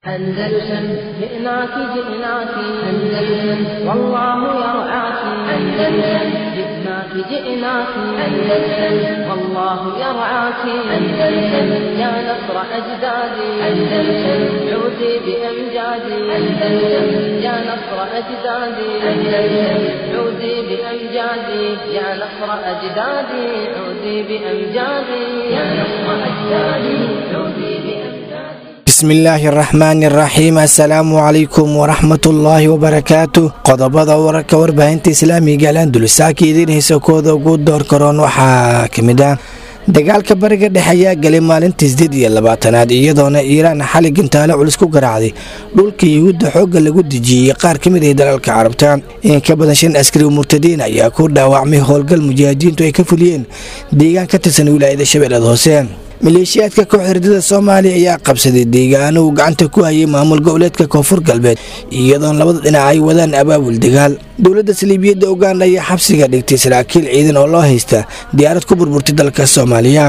أندلسن جئناك جئناك أندلسن والله يرعاك أندلسن جئناك جئناك أندلسن والله يرعاك أندلسن يا نصر أجدادي أندلسن عودي بأمجادي أندلسن يا نصر أجدادي أندلسن عودي بأمجادي يا نصر أجدادي عودي بأمجادي يا نصر أجدادي عودي بأمجادي bismillaahi araxmaani araxiim assalaamu calaykum waraxmatullaahi wabarakaatu qodobada wararka warbaahinta islaamiga alandulusaaka idiinhaysa kooda ugu door karoon waxaa ka mid ah dagaalka bariga dhexe ayaa galay maalintii sideed iyo labaatanaad iyadoona iiraan xali gantaale culus ku garaacday dhulka yuhuudda xoogga lagu dejiyey qaar ka mid ah dalalka carabta in ka badan shan askari murtadiin ayaa ku dhaawacmay howlgal mujaahidiintu ay ka fuliyeen deegaan ka tirsan wilaayada shabeellada hoose maleeshiyaadka koox herdada soomaaliya ayaa qabsaday deegaano uu gacanta ku hayay maamul goboleedka koonfur galbeed iyadoon labada dhinac ay wadaan abaabul dagaal dowladda saliibiyadda uganda ayaa xabsiga dhigtay saraakiil ciidan oo loo haysta diyaarad ku burburtay dalka soomaaliya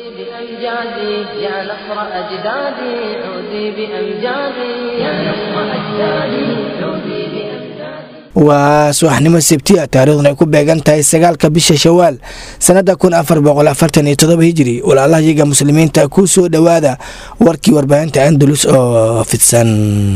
بأمجادي يا نصر أجدادي عودي بأمجادي يا نصر أجدادي عودي بأمجادي waa subaxnimo sebtiya taariikhduna ay ku beegan tahay sagaalka bisha shawaal sannada kun afar boqol afartan iyo todoba hijiri walaalahayaga muslimiinta ku soo dhowaada warkii warbaahinta andalus oo fidsan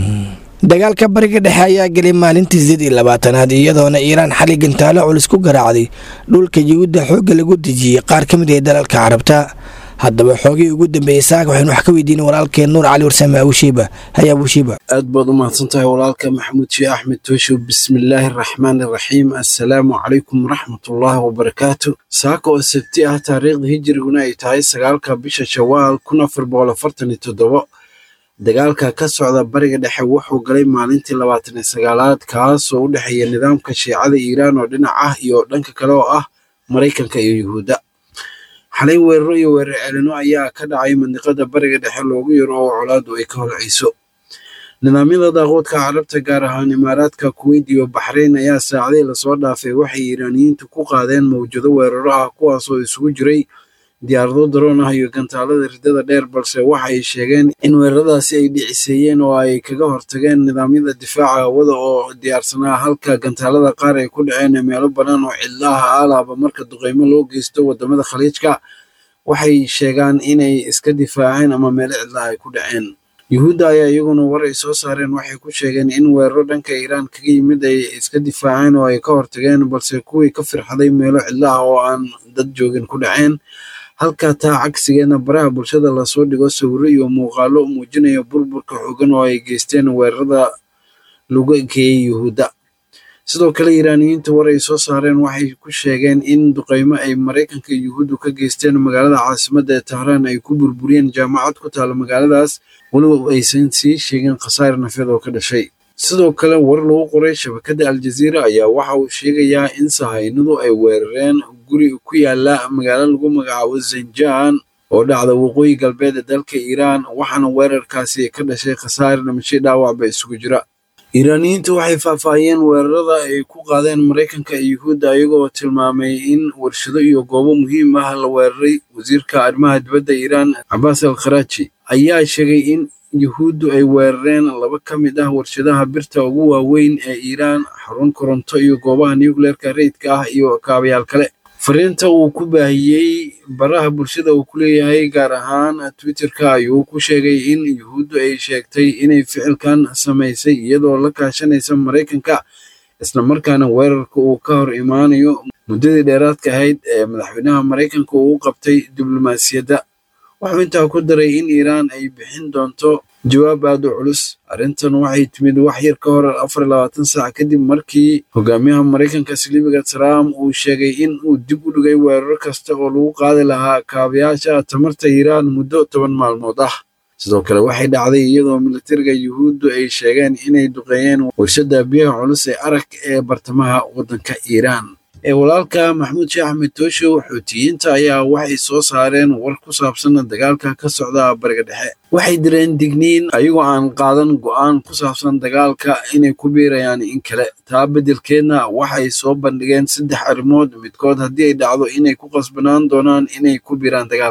dagaalka bariga dhexe ayaa galay maalintii sideed iyo labaatanaad iyadoona iiraan xali gantaalo culus ku garaacday dhulka yuhuudda xoogga lagu dejiyey qaar ka mid ah dalalka carabta haddaba xoogii ugu dambeeyey saaka waxaynu wax ka weydiinay walaalkeen nuur cali warsame abushiiba haya abushiiba aad baad u mahadsantahay walaalka maxamuud sheeh axmed tooshow bismillaahi araxmaani araxiim assalaamu calaykum waraxmatullaahi wabarakaatu saaka oo sabti ah taariikhda hijiriguna ay tahay sagaalka bisha shawaal kun afar boqol afartan iyo toddobo dagaalka ka socda bariga dhexe wuxuu galay maalintii labaatan iyo sagaalaad kaasoo u dhexeeya nidaamka shiicada iiraan oo dhinac ah iyo dhanka kale oo ah maraykanka iyo yuhuudda xalay weeraro iyo weerar celino ayaa ka dhacay mandiqada bariga dhexe loogu yaro oo colaadu ay ka holcayso nidaamyada daaquudka carabta gaar ahaan imaaraadka kuweyt iyo baxrayn ayaa saacadii lasoo dhaafay waxay iiraaniyiintu ku qaadeen mawjado weeraro ah kuwaasoo isugu jiray diyaarado daroon ah iyo gantaalada ridada dheer balse waxa ay sheegeen in weeraradaasi ay dhiciseeyeen oo ay kaga hortageen nidaamyada difaaca hawada oo diyaarsanaa halka gantaalada qaar ay ku dhaceen meelo bannaan oo cidlaha alaaba marka duqeymo loo geysto wadamada khaliijka waxay sheegaan inay iska difaaceen ama meelo cidlaha ay ku dhaceen yuhuudda ayaa iyaguna war ay soo saareen waxay ku sheegeen in weeraro dhanka iiraan kaga yimid ay iska difaaceen oo ay ka hortageen balse kuwii ka firxaday meelo cidlaha oo aan dad joogin ku dhaceen halka taa cagsigeedna baraha bulshada lasoo dhigo sawiro iyo muuqaalo muujinaya burburka xoogan oo ay geysteen weerarada lagu ekeeyey yuhuudda sidoo kale iiraaniyiinta war ay soo saareen waxay ku sheegeen in duqeymo ay maraykanka iyo yuhuuddu ka geysteen magaalada caasimadda ee tahraan ay ku burburiyeen jaamacad ku taala magaaladaas weliba aysan sii sheegin khasaar nafeed oo ka dhashay sidoo kale war lagu qoray shabakadda aljaziira ayaa waxa uu sheegayaa in sahaynadu ay weerareen guri ku yaala magaalo lagu magacaabo zanjaan oo dhacda waqooyi galbeed ee dalka iiraan waxaana weerarkaasi ka dhashay khasaar dhimashay dhaawacba isugu jira iiraaniyiintu waxay faahfaahiyeen weerarada ay ku qaadeen maraykanka iyo yuhuudda iyagoo tilmaamay in warshado iyo goobo muhiim ah la weeraray wasiirka arrimaha dibadda iiraan cabaas al kharaaji ayaa sheegay in yuhuuddu ay weerareen laba ka mid ah warshadaha birta ugu waaweyn ee iiraan xarun koronto iyo goobaha nucleerka rayidka ah iyo kaabayaal kale fariinta uu ku baahiyey baraha bulshada uu ku leeyahay gaar ahaan twitterka ayuu ku sheegay in yuhuuddu ay sheegtay inay ficilkan samaysay iyadoo la kaashanaysa maraykanka islamarkaana weerarka uu ka hor imaanayo muddadii dheeraadka ahayd ee madaxweynaha maraykanka uu u qabtay diblomaasiyadda wuxuu intaa ku daray in iiraan ay bixin doonto jawaab aad u culus arrintan waxay timid wax yar ka hor afar iyo labaatan saac kadib markii hogaamiyaha maraykanka silibiga trump uu sheegay in uu dib u dhigay weeraro kasta oo lagu qaadi lahaa kaabayaasha tamarta iiraan muddo toban maalmood ah sidoo kale waxay dhacday iyadoo militariga yuhuuddu ay sheegeen inay duqeeyeen warshada biyaha culus ee arag ee bartamaha waddanka iiraan ee walaalka maxamuud sheekh axmed tooshow xuutiyiinta ayaa waxay soo saareen war ku saabsan dagaalka ka socda bariga dhexe waxay direen digniin ayagoo aan qaadan go'aan ku saabsan dagaalka inay ku biirayaan in kale taa beddelkeedna waxay soo bandhigeen saddex arrimood midkood haddii ay dhacdo inay ku qasbanaan doonaan inay ku biiraan dagaalka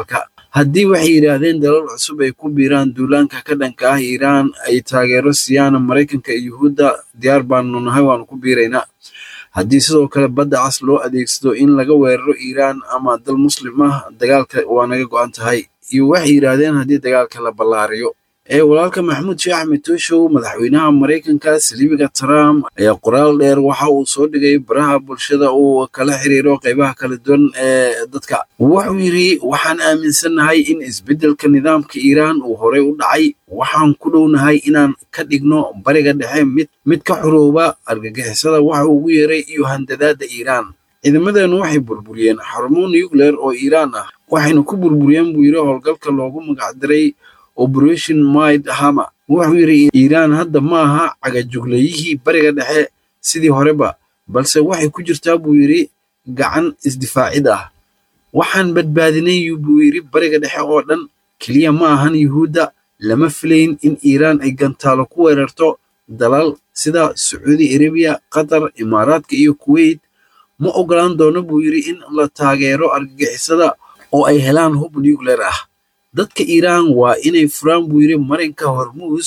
haddii waxay yidhaahdeen dalal cusub ay ku biiraan duulaanka ka dhanka ah iiraan ay taageero siiyaan maraykanka iyo yuhuudda diyaar baanu nahay waanu ku biiraynaa haddii sidoo kale badda cas loo adeegsado in laga weeraro iiraan ama dal muslim ah dagaalka waa naga go-an tahay iyo waxay yidhaahdeen haddii dagaalka la ballaariyo ee walaalka maxamuud sheekh axmed tooshow madaxweynaha maraykanka saliibiga trump ayaa qoraal dheer waxa uu soo dhigay baraha bulshada uu kala xiriiro qeybaha kala duwan ee dadka wuxuu yidhi waxaan aaminsannahay in isbeddelka nidaamka iiraan uu horey u dhacay waxaan ku dhownahay inaan ka dhigno bariga dhexe mid mid ka xorooba argagixisada waxa uu ugu yeeray iyo handadaadda iiraan ciidamadeennu waxay burburiyeen xarumo nucleer oo iiraan ah waxayna ku burburiyeen buu yidhi howlgalka loogu magacdiray operation mid hama wuxuu yidhi iiraan hadda ma aha cagajuglayihii bariga dhexe sidii horeba balse waxay ku jirtaa buu yidhi gacan isdifaacid ah waxaan badbaadinay buu yidhi bariga dhexe oo dhan keliya ma ahan yuhuudda lama filayn in iiraan ay gantaalo ku weerarto dalal sida sacuudi arabiya qatar imaaraadka iyo kuweyt ma ogolaan doono buu yidhi in la taageero argagixisada oo ay helaan hub nucleer ah dadka iiraan waa inay furaan buu yidhi marinka hormuus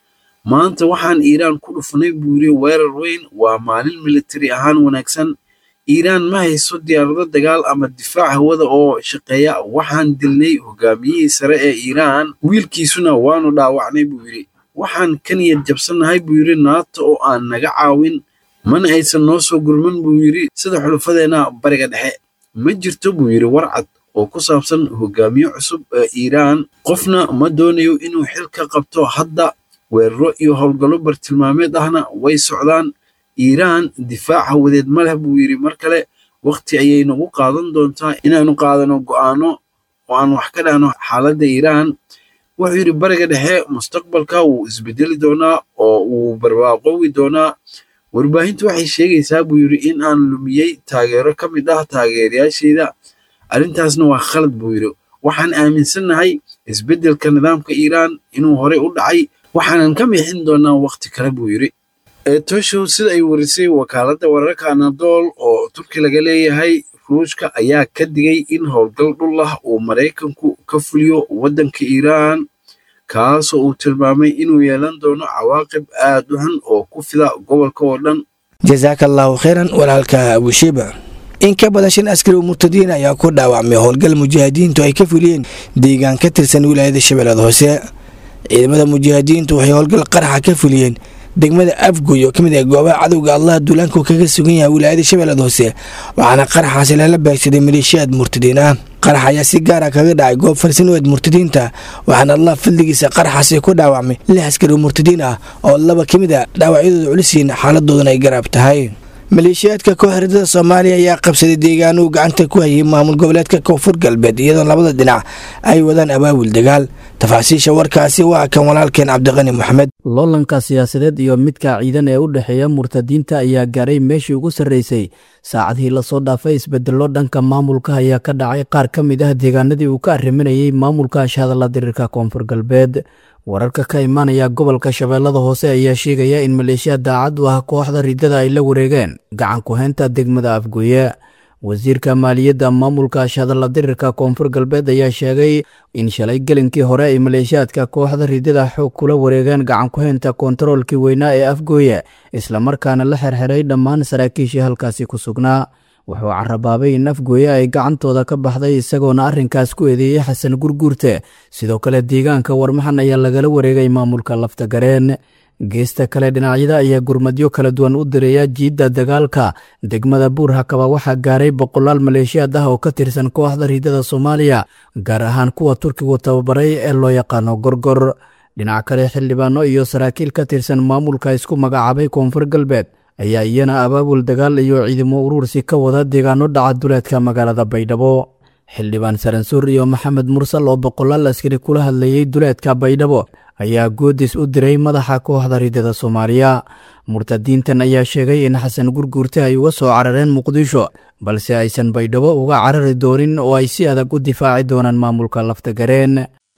maanta waxaan iiraan ku dhufanay buu yidhi weerar weyn waa maalin militari ahaan wanaagsan iiraan ma hayso diyaarado dagaal ama difaac hawada oo shaqeeya waxaan dilnay hogaamiyihii sare ee iiraan wiilkiisuna waanu dhaawacnay buu yidhi waxaan ka niyad jabsannahay buu yidhi naata oo aan naga caawin mana aysan noo soo gurman buu yidhi sida xulufadeenna bariga dhexe ma jirto buu yidhi warcad oo ku saabsan hogaamiye cusub ee iiraan qofna ma doonayo inuu xil ka qabto hadda weeraro iyo howlgallo bartilmaameed ahna way socdaan iiraan difaac hawadeed ma leh buu yidhi mar kale wakhti ayay nagu qaadan doontaa inaanu qaadano go'aano oo aan wax ka dhahno xaaladda iiraan wuxuu yidhi bariga dhexe mustaqbalka wuu isbedeli doonaa oo wuu barwaaqoowi doonaa warbaahintu waxay sheegaysaa buu yidhi in aan lumiyey taageero ka mid ah taageerayaashayda arrintaasna waa khalad buu yidhi waxaan aaminsannahay isbeddelka nidaamka iiraan inuu horey u dhacay waxaanan ka mixin doonaa wakhti kale buu yidhi etoshow sida ay warisay wakaaladda wararka anadool oo turki laga leeyahay ruushka ayaa ka digay in howlgal dhul ah uu maraykanku ka fuliyo waddanka iiraan kaasoo uu tilmaamay inuu yeelan doono cawaaqib aad u xun oo ku fida gobolka oo dhan jasaaka allaahu khayran walaalka abushiba in ka badan shan askari oo murtadiin ayaa ku dhaawacmay howlgal mujaahidiintu ay ka fuliyeen deegaan ka tirsan wilaayada shabeellada hoose ciidamada mujaahidiintu waxay howlgal qaraxa ka fuliyeen degmada afgoy oo ka mid ah goobaha cadowga allah duulaanku kaga sugan yahay wilaayada shabeellada hoose waxaana qaraxaasi lala beegsaday maleeshiyaad murtadiin ah qarax ayaa si gaara kaga dhacay goob farsanoweed murtadiinta waxaana allah fadligiisa qaraxaasi ku dhaawacmay lix askari oo murtadiin ah oo laba ka mid a dhaawacyadooda culisiin xaaladoodana ay garaab tahay maleeshiyaadka kooxridada soomaaliya ayaa qabsaday deegaanuu gacanta ku hayay maamul goboleedka koonfur galbeed iyadoo labada dhinac ay wadaan abaabul dagaal tafaasiisha warkaasi waa kan walaalkeen cabdiqani moxamed loolanka siyaasadeed iyo midka ciidan ee u dhexeeya murtadiinta ayaa gaaray meeshii ugu sarreysay saacadihii lasoo dhaafay isbedello dhanka maamulka ayaa ka dhacay qaar ka mid ah deegaanadii uu ka arriminayay maamulka shahadalla diriirka koonfur galbeed wararka ka imaanaya gobolka shabeellada hoose ayaa sheegaya in maleeshiya daacad u ah kooxda riddada ay la wareegeen gacan ku-heynta degmada afgoye wasiirka maaliyadda maamulka shahadalla dirirka koonfur galbeed ayaa sheegay in shalay gelinkii hore ay maleeshiyaadka kooxda riddada xoog kula wareegeen gacan ku-heynta kontaroolkii weynaa ee afgooye islamarkaana la xerxiray dhammaan saraakiishii halkaasi ku sugnaa wuxuu carabaabay in afgooye ay gacantooda ka baxday isagoona arrinkaas ku eedeeyey xasan gurguurte sidoo kale deegaanka warmaxan ayaa lagala wareegay maamulka laftagareen geesta kale dhinacyada ayaa gurmadyo kala duwan u direeya jiidda dagaalka degmada buur hakaba waxaa gaaray boqolaal maleeshiyaad ah oo ka tirsan kooxda riidada soomaaliya gaar ahaan kuwa turkigu tababaray ee loo yaqaano gorgor dhinac kale xildhibaano iyo saraakiil ka tirsan maamulka isku magacaabay koonfur galbeed ayaa iyana abaabul dagaal iyo ciidamo uruursi ka wada deegaano dhaca duleedka magaalada baydhabo xildhibaan saransuur iyo maxamed mursal oo boqolaal askari kula hadlayey duleedka baydhabo ayaa goodis u diray madaxa kooxda riddada soomaaliya murtadiintan ayaa sheegay in xasan gurguurte ay uga soo carareen muqdisho balse aysan baydhabo uga carari doonin oo ay si adag u difaaci doonaan maamulka laftagareen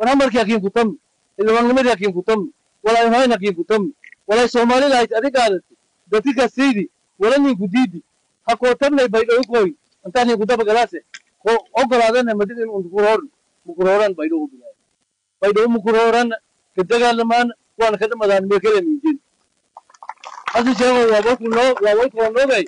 walay soomalilahayd adigaadati dadkikasaydi walaninku diidi hakootarnay baydhowikoy intaaninku dabagalaase ko ogolaadana madidin unkuroorn mukurooran baydhabo bilaay baydhabo mukurooran ka dagaalamaan waana ka dhamadaan mee kala miijin hasi sheego waa walku noo waa walkoo noogay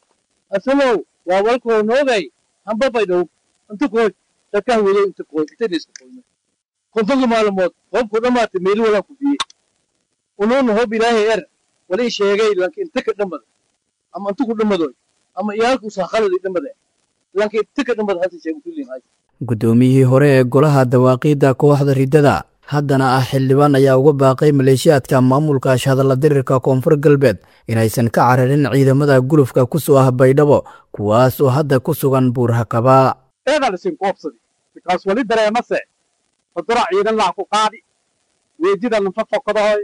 asamow waa walkoo noogay hamba baydhabo inta kooy dadkaa wado inta kooy intayna iska kooyna kontonka maalmood hoobku dhamaatay meeli walaan ku biyey unuuna hoob ilaahay er walii sheegay lanka inta ka dhamada ama inta ku dhamadoy ama iyaalkuusa khaladi dhamade lanka inta ka dhamada hasi sheego kullin hay guddoomiyihii hore ee golaha dawaaqiidda kooxda riddada haddana ah xildhibaan ayaa uga baaqay maleeshiyaadka maamulka shahadalla dirirka koonfur galbeed inaysan ka cararin ciidamada gulufka ku soo ah baydhabo kuwaas oo hadda ku sugan buurhakaba eedaa lisin koobsadi bikaas wali dareemase fadura ciidan laha ku qaadi weejida lanfa fokadahoy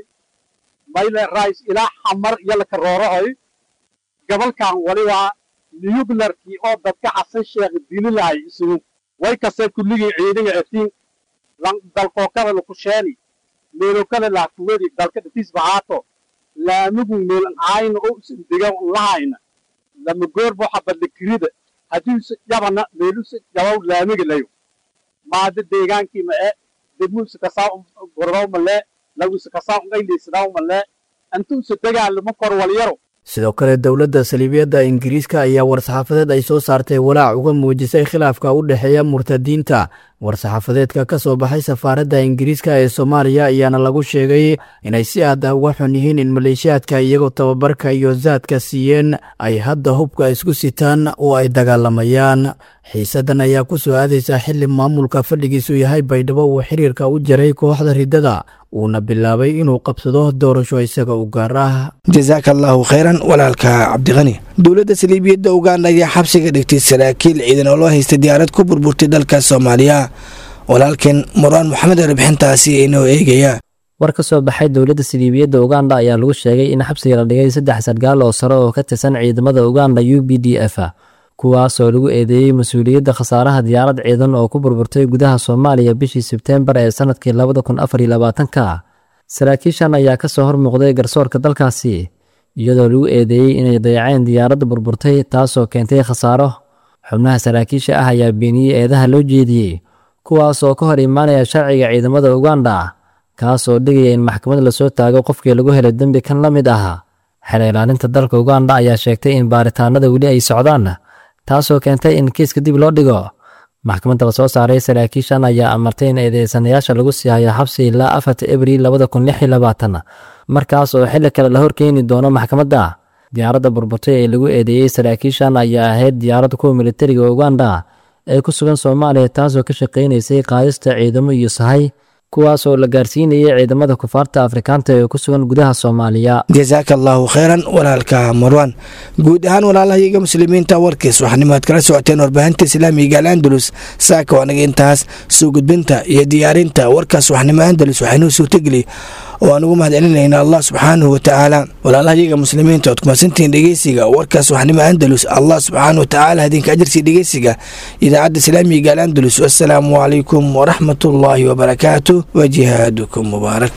mayle rais ilaa xamar iyo laka roorohoy gabalkan wali waa niyublarkii oo dadka xasan sheekh dili lahay isugu way kase kulligii ciidanga eftiin dalkookada laku sheeni meelokada laakuwedi dalka dhatiis bahaato laamigu meelan aayna oo usan dega lahayna lama goorbo xabadla kirida haddiise yabana meeluse yabaw laamiga layo maada deegaankii ma e degmuuse kasaa gordaw malee laguse kasaa ungayliisadaw malee intuuse dagaalamo kor walyaro sidoo kale dowladda saliibiyadda ingiriiska ayaa war-saxaafadeed ay soo saartay walaac uga muujisay khilaafka u dhexeeya murtadiinta war-saxaafadeedka ka soo baxay safaaradda ingiriiska ee soomaaliya ayaana lagu sheegay inay si aad ah uga xun yihiin in maleeshiyaadka iyagoo tababarka iyo saadka siiyeen ay hadda hubka isku sitaan oo ay dagaalamayaan xiisaddan ayaa ku soo aadaysa xili maamulka fadhigiisu yahay baydhabo uu xiriirka u jaray kooxda riddada uuna bilaabay inuu qabsado doorasho isaga u gaar ah jasaaka allaahu khayran walaalka cabdiqani dowladda saliibiyadda uganda ayaa xabsiga dhigtay saraakiil ciidan oo loo haystay diyaarad ku burburtay dalka soomaaliya walaalkeen muraan moxamed arbixintaasi inoo eegaya war ka soo baxay dowladda saliibiyadda uganda ayaa lagu sheegay in xabsiga la dhigay saddex sargaal oo sare oo ka tirsan ciidamada uganda u b d f kuwaasoo lagu eedeeyey mas-uuliyadda khasaaraha diyaarad ciidan oo ku burburtay gudaha soomaaliya bishii sebteembar ee sannadkii labada kun afar iyo labaatanka saraakiishan ayaa ka soo hormuuqday garsoorka dalkaasi iyadoo lagu eedeeyey inay dayaceen diyaaradda burburtay taasoo keentay khasaaro xubnaha saraakiisha ah ayaa beeniyey eedaha loo jeediyey kuwaas oo ka hor imaanaya sharciga ciidamada uganda kaasoo dhigaya in maxkamad lasoo taago qofkii lagu helay dembi kan la mid ah xeer ilaalinta dalka uganda ayaa sheegtay in baaritaanada weli ay socdaan taasoo keentay in kiiska dib loo dhigo maxkamadda la soo saaray saraakiishan ayaa amartay in eedeysanayaasha lagu sii hayo xabsi ilaa afarta abriil labada kun lix iyo labaatan markaas oo xilli kale la horkeeni doono maxkamadda diyaaradda burburtay ee lagu eedeeyey saraakiishan ayaa ahayd diyaaradda kuwa militariga uganda ee ku sugan soomaaliya taasoo ka shaqaynaysay qaadista ciidamo iyo sahay kuwaas oo la gaarsiinayay ciidamada kufaarta afrikaanta ee ku sugan gudaha soomaaliya jasaaka allaahu khayran walaalka marwan guud ahaan walaalahayaga muslimiinta warkiis waxaanimo aad kala socoteen warbaahinta islaamiga al andalus saaka wanaga intaas soo gudbinta iyo diyaarinta warkaas waxnimo andalus waxaynuu suurtageli oo aan ugu mahadcelinayna allah subxaanahu watacaala walaalahayaga muslimiinta ood kumadsantihiin dhegeysiga warkaas waxnimo andalus allah subxaanahu watacaala hadinka ajarsi dhegeysiga idaacadda islaamiga al andalus wassalaamu calaykum waraxmatullaahi wabarakaatu وجهادكم مبارك